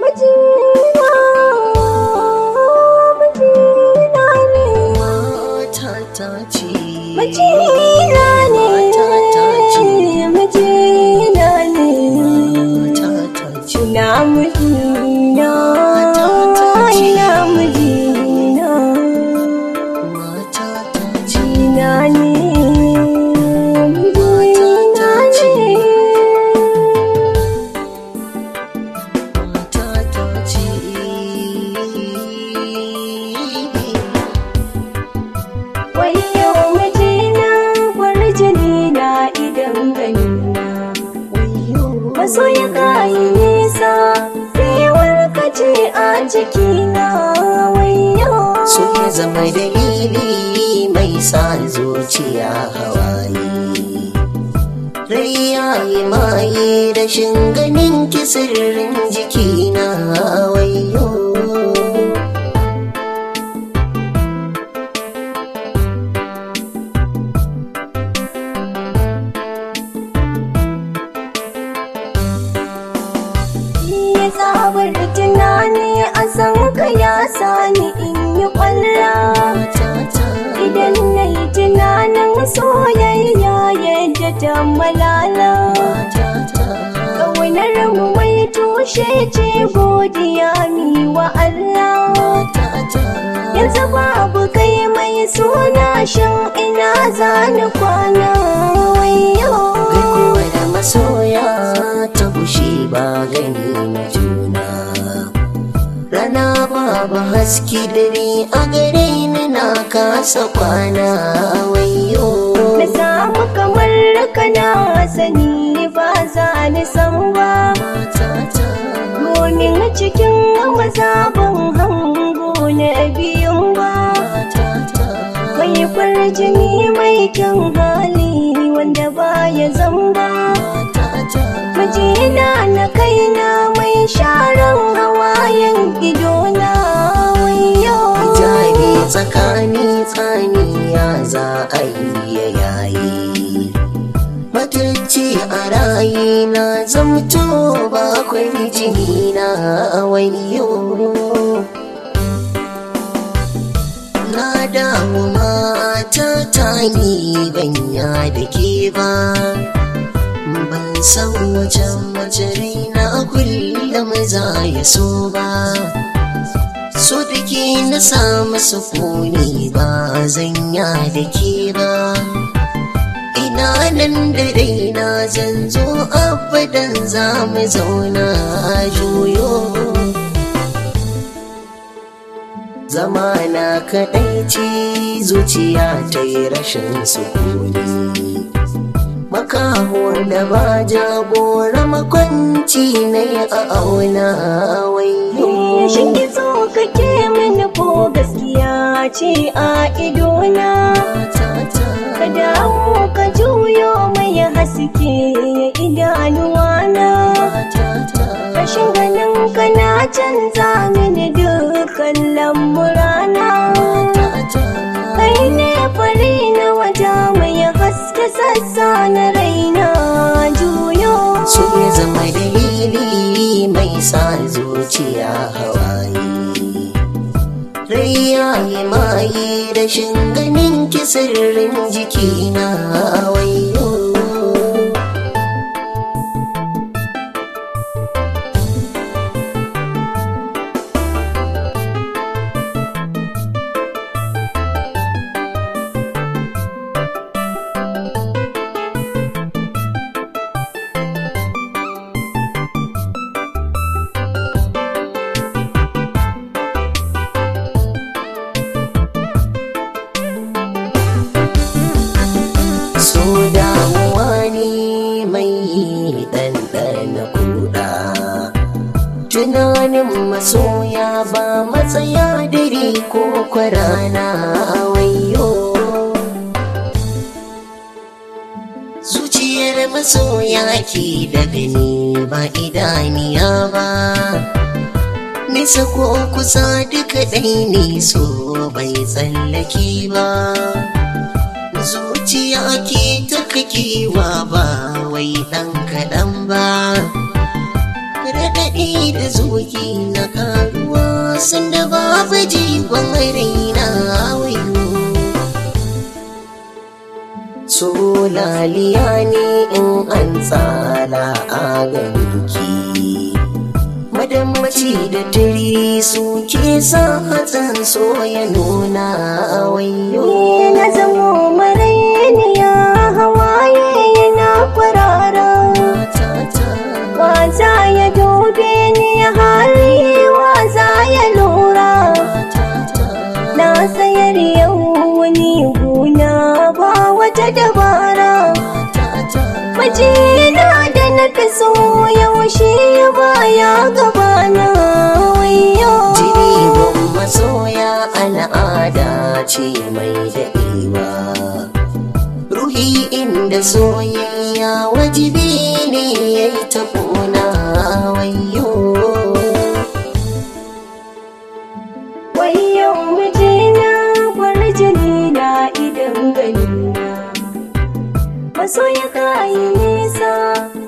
mijina mijina ne matata ce mijina ne matata ce mijina ne matata ce ina mijina ina mijina matata ce mijina ne mijina ne matata ce Wayo mijina kwarjini na idan ganina wayo Maso ya kayi nisa Rewar ka ce a jikina Wayo so ya zama dalili mai sa zuciya hawaye rai ya yi maye rashin ganin ki sirrin jikina wayo Ya tsabar tunani a san ka ya sani in yi kwalla matata Idan na yi tunanin soyayya yadda ta malala matata Ƙaunar mu mai tushe ce godiya mi wa Allah matata Yanzu babu kai mai suna shan ina zani kwana wayo Gaikuwa da masoya ta bushe ba gani na juna Rana babu haske dare a gare ni na kasa kwana wayo Na samu kamar kana sani ba za ni san ba Matata Domin cikin mazaban hango na biyun ba matata Mai farjini mai kyan hali wanda baya zamba matata Mijina na kaina mai sharan hawayen idona wayo Hijabi tsakani tsani ya za a yi ya yayi Matulci a rayi na zamto ba kwai jini na wayo Na damu mata ta ni banya da ke ba Ban san wajen majari na kullum za ya so ba So da ke na samu sukuni ba zanya da ke ba Ina nan da raina zan zo abadan za mu zauna a juyo Zama na kaɗai ce zuciya ta yi rashin sukuni Makaho da ba jagora makwanci na yi a auna wayo Shin kitso kake mini ko gaskiya ce a idona Ka dawo ka juyo mai haske idanuwana Rashin ganin ka na canza mini dukkan lamurana Kai ne fari na wata mai haske sassa na raina juyo So ya zama dalili mai sa zuciya hawaye Rai ya yi maye rashin ganin ki sirrin jikina wayo So damuwa ne mai ɗanɗana kuɗa Tunanin masoya ba matsaya dare ko kwarana wayo Zuciyar masoya ke da gani ba idaniya ba Nisa ko kusa duka ɗai ne so bai tsallake ba zuciya ke ta kakewa ba wai ɗan kaɗan ba raɗaɗi daɗi da zuki na karuwa sanda babu jigon raina wayo so laliya ne in an tsala a ganki madammaci da turi suke sa hatsin so ya nuna wayo Ni na zamo marainiya hawaye yana kwarara Waza ya dube ni hali waza ya lura Na sayar yau wani guna ba wata dabara Majina da na fi so yaushe baya gabana wayo Jiribin masoya al'ada ce mai daɗewa Ruhi inda soyayya wajibi ne ya yi ta ƙona wayo Wayo mijina kwarjini na idan ganina Maso ya kayi nisa